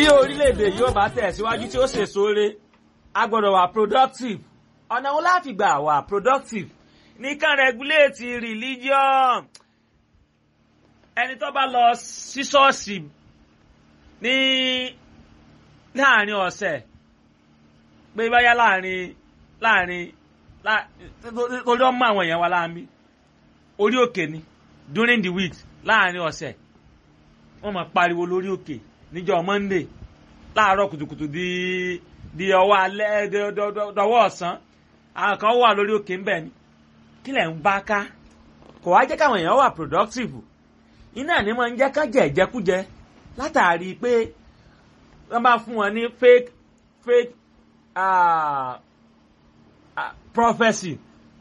tí orílẹ̀-èdè yóò bá tẹ̀síwájú tí ó ṣèso re a gbọ́dọ̀ wà productive ọ̀nà wo la fi gbà wà productive nìkan regulate religion ẹni tó bá lọ sí ṣọ́ọ̀ṣì ní láàrin ọ̀sẹ̀ pé báyá láàrin láàrin torí ọmọ àwọn èèyàn wa láàmì orí òkè ni during the week láàrin ọ̀sẹ̀ wọ́n máa pariwo lórí òkè níjọ́ monday láàárọ̀ kùtùkùtù di di ọwọ́ alẹ́ dọwọ́ ọ̀sán àwọn kan wà lórí òkè ń bẹ̀ ni kí lẹ̀ ń bá ká kò wá jẹ́ káwọn èèyàn wà productive iná ní máa ń jẹ́ ká jẹ ìjẹkújẹ látàrí pé wọ́n bá fún wọn ní fake fake uh, uh, prophecy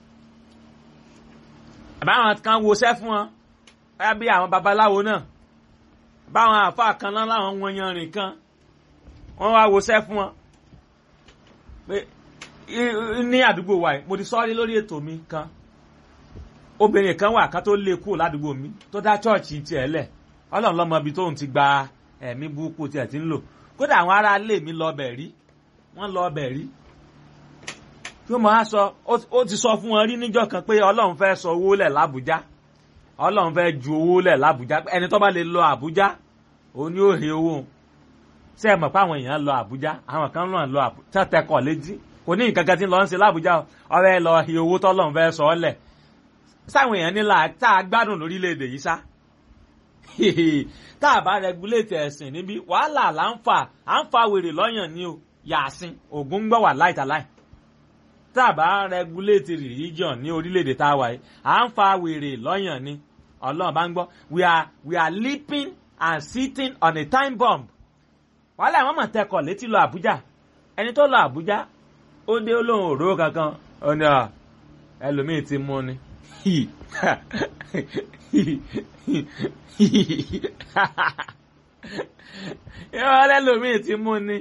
àbáwọn kan woṣẹ́ fún wọn báyà bí àwọn babaláwo náà báwọn àáfàá kan náà láwọn wọn yanrìn kan wọ́n wá woṣẹ́ fún wọn pé ní àdúgbò wa yìí mo ti sọ́ọ́rí lórí ètò mi kan obìnrin kan wà kan tó lé kúrò ládùúgbò mi tó dá chọ́ọ̀chì tiẹ̀ lẹ̀ ọlọ́run lọ́mọ ibi tóun ti gba ẹ̀mí burúkú tiẹ̀ ti ń lò kódà àwọn ará ilé mi lọ bẹ̀ rí wọ́n lọ bẹ̀ rí tí ó máa sọ ó ti sọ fún wọn rí níjọ́ kan pé ọlọ́run fẹ́ sọ owó lẹ̀ lábújá ọlọ́run fẹ́ ju owó lẹ̀ lábújá ẹni tó bá lè lọ àbújá òun ni ó he owó ṣé ẹ mọ̀ pé àwọn èèyàn lọ àbújá àwọn kan náà lọ àbújá tẹkọ̀ létí kò ní nǹkan kan tí ń lọ ń ṣe lábújá ọ̀rẹ́ lọ he owó tọ́lọ́run fẹ́ sọ ọ́ lẹ̀ sáwọn èèyàn nílà tá a gbádùn lórílẹ̀‐èdè yìí sá tá a bá rẹgúléètì ẹ̀sìn níbí wàhálà là ń fà à ń fa wèrè lọ́yàn ní o yàsìn ògún gbọ́ wà láìtàláì tá a bá rẹgúléètì religion ní orílẹ̀‐èdè tá a wà yìí à ń fa wèrè lọ́yàn ní ọlọ́run bá ń gbọ́ we are we are leaping and sitting on a time bomb wàhálà àwọn mọ̀ tẹkọ̀ létí lọ àbújá ẹni tó lọ àbújá ó dé olóhùn òróró kankan ó ní ẹlòmíì ti mú ni yọ lẹ́lòmíì ti mú ni.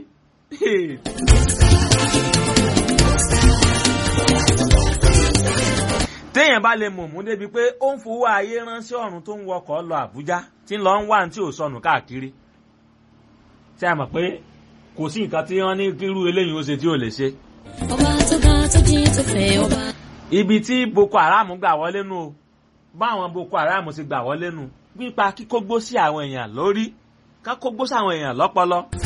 téèyàn bá lè mọ̀mú débi pé ó ń fowó ayé ránṣẹ́ ọ̀run tó ń wọkọ̀ lọ Àbújá tí ń lọ ń wá ní tí ò sọnù káàkiri tí a mọ̀ pé kò sí nǹkan tí wọ́n ní kírú eléyìí ó ṣe tí ò lè ṣe. ọba tó ga tó jí tó fẹ́ ọba. ibi tí Boko Haram gbà wọlé nù o báwọn Boko Haram ti gbà wọlé nù nípa kíkógbó sí àwọn èèyàn lórí ká kógbó sí àwọn èèyàn lọ́pọlọ.